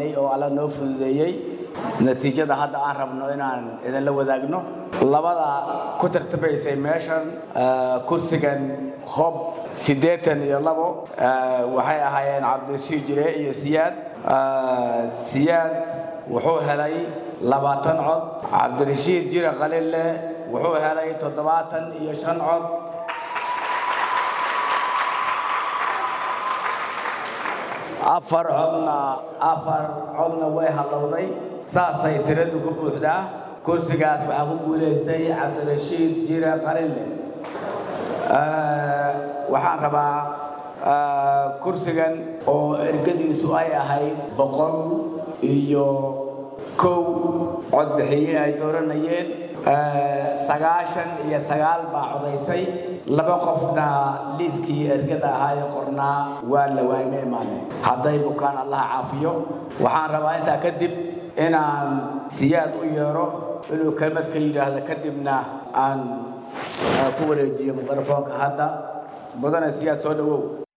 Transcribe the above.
waynay oo alla noo fududeeyey natiijada hadda aan rabno inaan idinla wadaagno labada ku tartabaysay meeshan kursigan hob siddeetan iyo labo waxay ahaayeen cabdirashiid jire iyo siyaad siyaad wuxuu helay labaatan cod cabdirashiid jire qalille wuxuu helay toddobaatan iyo shan cod afar codna afar codna way hallowday saasay tiradu ku buuxdaa kursigaas waxaa ku guulaystay cabdirashiid jire qalille waxaan rabaa kursigan oo ergadiisu ay ahayd boqol iyo kow cod bixiye ay dooranayeen sagaashan iyo sagaal baa codaysay laba qofna liiskii ergada ahaayee qornaa waa la waayma imaaneen hadday bukaan allaha caafiyo waxaan rabaa intaa kadib inaan siyaad u yeero inuu kelmad ka yidhaahdo kadibna aan ku wareejiyo mikrofoonka hadda mudane siyaad soo dhowow